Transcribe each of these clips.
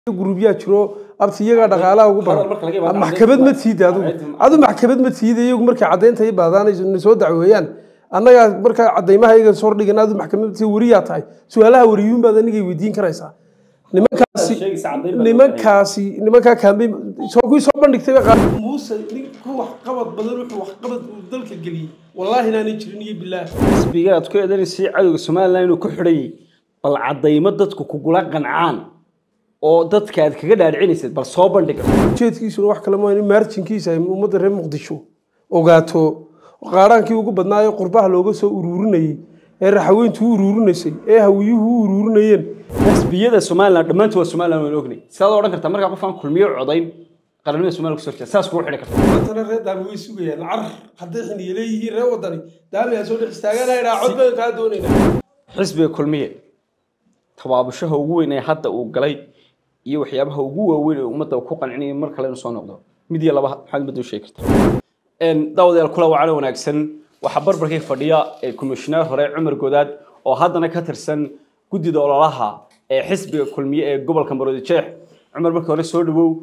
gurubyaa jiro abti iyagaa dhaqaalaha ugu Hadal marka laga badan yimaado maxkamad ma caddaynta- tiida adigu caddaynta- adu maxkamad ma tiida iyagu markay caddaynta i baadaanayso na soo dacweeyaan annagaa markaa caddaymaha iyaga soo dhigan adu maxkamad ma tiida weriyaa tahay su-aalaha weriyuun baad anigay weydiin karaysaa nimankaasi sheegaysa caddayn baad nimankaasi nimankaa kaambeyn soo kuwii soo bandhigtay bay qaar muuse ninku waxqabad badan wuxuu waxqabad uu dalka geliyey wallaahi inaanay jirin iyo bilaah xisbiga aad ku eedanaysa cadowga somalilan inuu ku xidhayay bal caddaymo dadku kugula qancaan oo dadka aad kaga dhaadhicinaysid bal soo bandhiga ujeedkiisuna wax kale maa in maarjinkiisa ay ummadda reer muqdisho ogaato qaaraankii ugu badnaayo qurbaha looga soo uruurinayey ee raxaweyntu u uruurinaysay ee hawiyuhu u uruurinayeen xisbiyada somalilan dhammaantood waa somalilan waan ognay sidaad odhan kartaa markaa qofaan kulmiyo codayn qarannimada somaliya kusoo jeeda saas kugu xidhi karta maantana reer daami way sugayaan carar hadday xiniye leeyihiin reer wadani daami aa soo dhex istaaganayna cod baan kaa doonaynaa xisbiga kulmiye tabaabushaha ugu weyn ee hadda uu galay iyo waxyaabaha ugu waaweyn ee ummadda uu ku qancinaya mar kale inuu soo noqdo mid iyo laba maxaad ummadda u sheegi kartaa daawadayaal kula wacana wanaagsan waxaa barbarkii fadhiya ee komishineer hore cumar godaad oo haddana ka tirsan guddida ololaha ee xisbiga kulmiye ee gobolka maroodi jeex cumar markii hore soo dhawow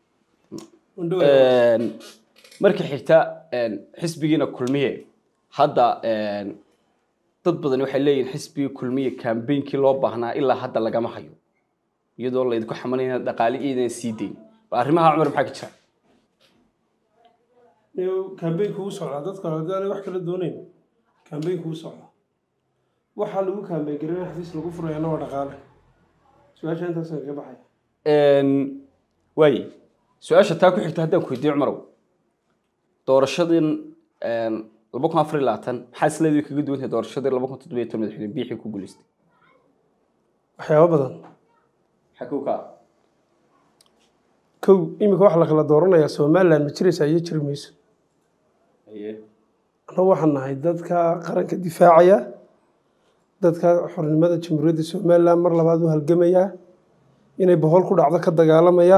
marka xigta xisbigiina kulmiye hadda dad badan waxay leeyihiin xisbigii kulmiye kambeynkii loo baahnaa ilaa hadda lagama hayo iyadoo laydinku xamalayna dhaqaale iidan sii dayn bal arrimaha cumar maxaa ka jira kambeynku u socdaa dadka hadaan wax kala doonayn kambeynku u socdaa waxaa lagu kambeyn garin xafiis lagu furayana waa dhaqaale su-aasha intaasaan kaga baxaya waaye su-aasha taa ku xigta haddaan ku weydiiyo cumarow doorashadan laba kun afar iyo labaatan maxaa isleedii kaga duwan tahay doorashadii laba kun toddobiyo toban madaxweyne biixii ku guuleystay waxyaabo badan maxaa kow ka ah kow iminka waxaa la kala dooranayaa somaliland ma jiraysaa iyo jiri mayso Haye. annagu waxaan nahay dadka qaranka difaacaya dadka xornimada jamhuuriyadda somaliland mar labaad u halgamaya inay bohol ku dhacdo ka dagaalamaya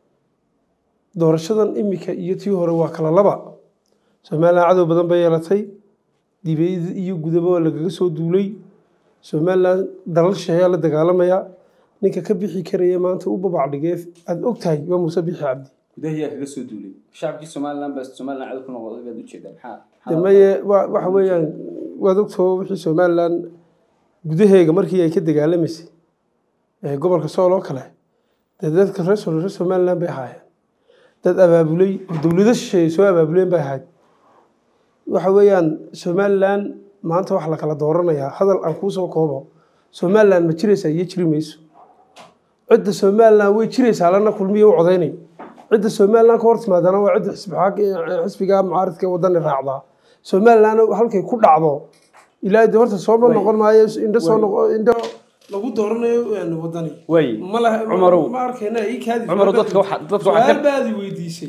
doorashadan iminka iyo tii hore waa kala laba somaliland cadow badan bay yeelatay dibiyada iyo gudaba waa lagaga soo duulay somaliland dalal shisheeyaa la dagaalamaya ninka ka bixi karaya maanta u babac dhigee aada og tahay waa muuse bixi cabdi gudaha yaa kaga soo duulay shacabkii somaliland baa somaliland cadow ku noqday baad ujeedaa maxaa de maye wa- waxa weeyaan waad ogtoo wixii somaliland gudaheega markii ay ka dagaalamaysay ee gobolka sool oo kale dee dadka reer Sool- reer somaliland bay ahaayeen dad abaabulay oo dowlado shisheeye soo abaabuleen bay ahayd waxa weeyaan somaliland maanta wax la kala dooranayaa hadal aan kuu soo koobo somaliland ma jiraysaa iyo jiri mayso cidda somaliland way jiraysaa lana kulmiya u codaynay cidda somaliland ka hor timaadana waa cidda xisbi- xisbiga mucaaridka ee wadani raacdaa somaliland halkay ku dhacdo ilaa de horta sooma Way. noqon maayo indho soo Way. noqo indho lagu dooranayo een, wadani waaye ma laha Cumarow. ma arkayna ii kaadi Cumarow, dadka waxa- dadka waxa ka- su-aal baadi weydiisay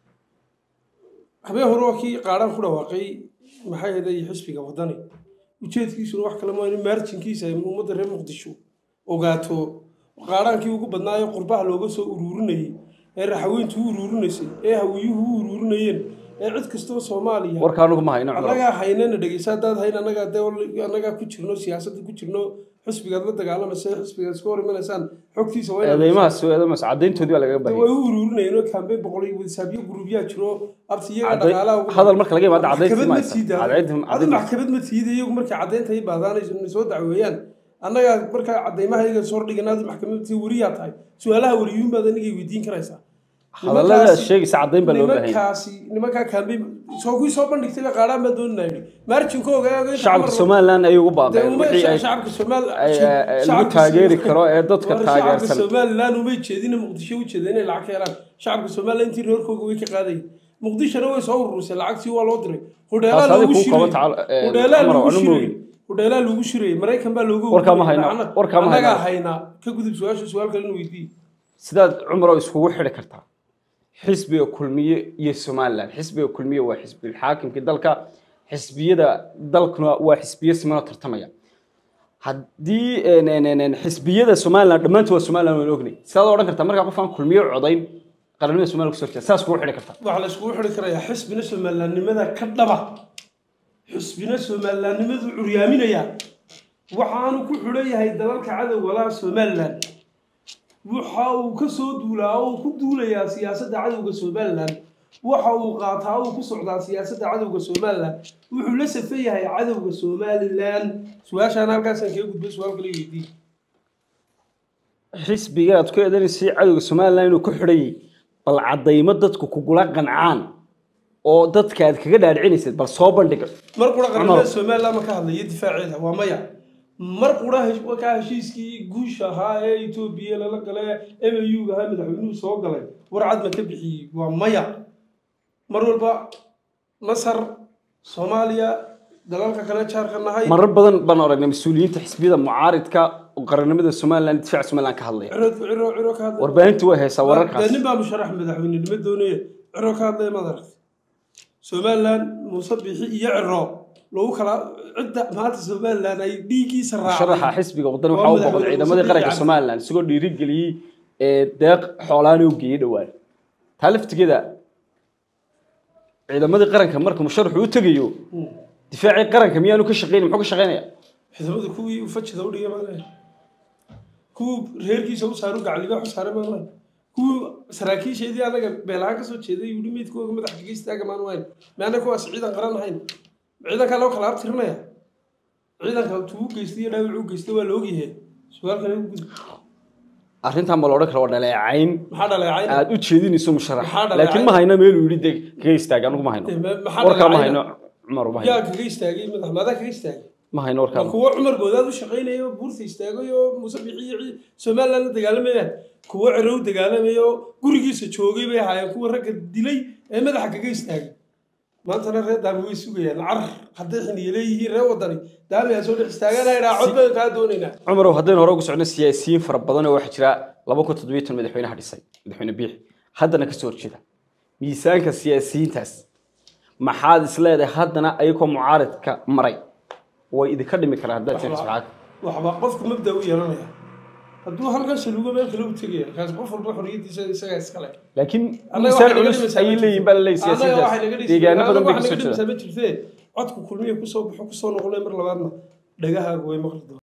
habeen hore waa kii qaadhaan ku dhawaaqay maxay ahayd xisbiga wadani ujeedkiisuna wax kale maa in maarjinkiisa ay ummadda reer muqdisho ogaato qaadhaankii ugu badnaayo qurbaha looga soo uruurinayey ee raxaweyntu u uruurinaysay ee hawiyuhu u uruurinayeen ee cid kastaba soomaaliya warka anugu ma hayno cumarow annagaa haynana dhegeysa haddaad hayn annagaa de annagaa ku jirno siyaasadda ku jirno xisbigaad la dagaalamaysa xisbigaad iska hor imanaysaan xogtiisa waa inaad eedeymahaas eedeymahaas caddayntoodii baa lagaga way baahiyay u uruurinayeen oo kambeyn boqol iyo wadsaabyo gurubyaa jiro abti iyaga Cadday- dhaqaalaha ugu hadal marka laga yimaado caddaynta maxkamad ma ma haysan. tiida Caddaynta- adu caddaynta- maxkamad ma tiida iyagu markay caddaynta i baadaanayso na soo dacweeyaan annagaa markaa caddaymaha iyaga soo dhigan adu maxkamad ma tiida weriyaa tahay su-aalaha weriyuun baad anigay weydiin karaysaa hadallada Nimankaasi- sheegaysa caddayn baa loo baahan yahay nimankaasi nimankaa kambeyn soo kuwii soo bandhigtay baa qaadhaan baa doonina yidhi maarjinkooga shacabka somaliland ayay ugu baaqeen wixii ay shacabka Soomaali ay- ay- lagu taageeri karo ee dadka taageersan shacabka Somaliland umay jeedina Muqdisho u jeedina inay lacag ka helaan shacabka Somaliland intii reerkooga way ka qaadayeen Muqdishona way soo ururisay lacagtii waa loo diray hudheelaa Taas loogu adiga kuu qabo shiray tacal- eh, hudheelaa Cumar, loogu anu shiray moogi. hudheelaa loogu shiray Maraykan baa loogu Warkaa ma hayno, Anna- warkaa ma hayno. annagaa haynaa ka gudub su-aasha su-aal kale in weydii sidaad cumarow iskugu xidhi kartaa xisbiga kulmiye iyo somaliland xisbiga kulmiye waa xisbiga xaakimkii dalka xisbiyada dalkuna waa xisbiyo simanoo tartamaya haddii een, een, een, een, xisbiyada somaliland dhammaantood waa somaliland waan ognay sidaad odhan kartaa markaa qofaan kulmiye codayn qarannimada somaliland kusoo jeeda saas kugu xidhi kartaa waxaa la iskugu xidhi karayaa xisbina Somalilandnimada ka dhaba xisbina Somalilandnimadu curyaaminaya waxaanu ku xidhan yahay dalalka cadowga laha Somaliland waxa uu ka soo duulaa oo uu ku duulayaa siyaasadda cadowga somalilan waxa uu qaataa uu ku socdaa siyaasadda cadowga somalilan wuxuu la safan yahay cadowga somalilan su-aashaan halkaasaan kaga gudbay su-aal kale weydiin xisbiga aad ku eedaneysay cadowga somalilan inuu ku xidhayay bal caddaymo dadku kugula qancaan oo dadka aad kaga dhaadhicinaysid bal soo bandhiga mar qura qaramada Cumar. somalilan ma ka hadlayo difaaceeda waa maya mar qura hesh- wakaa heshiiskii guusha ahaa ee etoobiya lala gale mu ahaa madaxweynuhu soo galay warcad ma ka bixiyey waa maya mar walba masar soomaaliya dalalka kale jaarka nahay marar badan baan aragnay mas-uuliyiinta xisbiyada mucaaridka oo qarannimada somalilan difaaca somalilan ka hadlaya ciro ciro ciro ka hadlay warbaahintu way haysaa dee wararkaas nin baa musharax madaxweynenimo doonaya ciro ka hadlaya maad aragtay somalilan muuse bixi iyo ciro lagu kala cidda maanta somalilan ay dhiiggiisa sharaxa raacday xisbiga waddan Waa waxaa u madaxweyne boqday ciidamadii Muuse qaranka Biixi somalilan isagoo dhiirigeliyey ee deeq xoolaana u geeyey dhowaan taa laftigeeda ciidamadii qaranka marka musharaxu u tegayo difaacii qaranka miyaanu ka shaqeynin muxuu ka shaqeynaya ciidamada kuwii uu fajida u dhigay maalahay kuwii reerkiisa u saaru gacliga u saaray maalahay kuwii saraakiisheedii anaga beelahaan kasoo jeeday yidhi meydkooga madaxa kaga istaaga maan wayn maana kuwaas ciidan qaran ahayn ciidankaa loo kala abtirinaya ciidanka tuu geystay iyo dhaawac u geystay waa la ogyahay su-aal kale u gudub arrintan ma la odhan kara waa dhaleecayn maxaa dhaleecay aad u jeedinayso musharax Maxaa dhaleecayn? laakiin ma hayno meeluu yidhi dee kaga istaagay anugu ma hayno maxaa warkaa ma dhaleecayna? hayno cumar ma yaa hayno kaga istaagay madax maadaa kaga istaagay ma hayno warkaa waa kuwo cumar goodaad u shaqaynaya oo buurta istaagay oo muuse bixi iyo cii- somaliland la dagaalamayaan kuwo ciro u dagaalamaya oo gurigiisa joogay bay ahaayeen kuwa ragga dilay ee madaxa kaga istaagay maantana reer daami way sugayaan carar hadday xiniye leeyihiin reer wadani daami aa soo dhex istaaganayna cod baan kaa doonaynaa cumarow haddaynu hore ugu socno siyaasiyiin fara badan oo waxaa jira laba kun toddobiyo tan madaxweynaha dhisay madaxweyne biixi haddana kasoo horjeeda miisaanka siyaasiyiintaas maxaad isleedahay haddana ayagoo mucaaridka maray way idinka dhimi karaan haddaad tiris maxaad waxba qofku mabda u yeelanaya hadduu halkan shaluugo meel kale u tegaya kaas qof walba xorriyadiisa isagaa iskale laakiin Annaga miisaan waxay naga culus dhimaysaa ayay ma leeyihin baa laleeyahy jirto. Annaga waxay naga siyaasiyiintaas dhimaysaa- deegaano badan annaga bay waxay kasoo naga jeedaan dhimaysaa ma jirtee codku kulmiya kusoo baxo kusoo noqonay mar labaadna dhagahaagu way maqli doonaan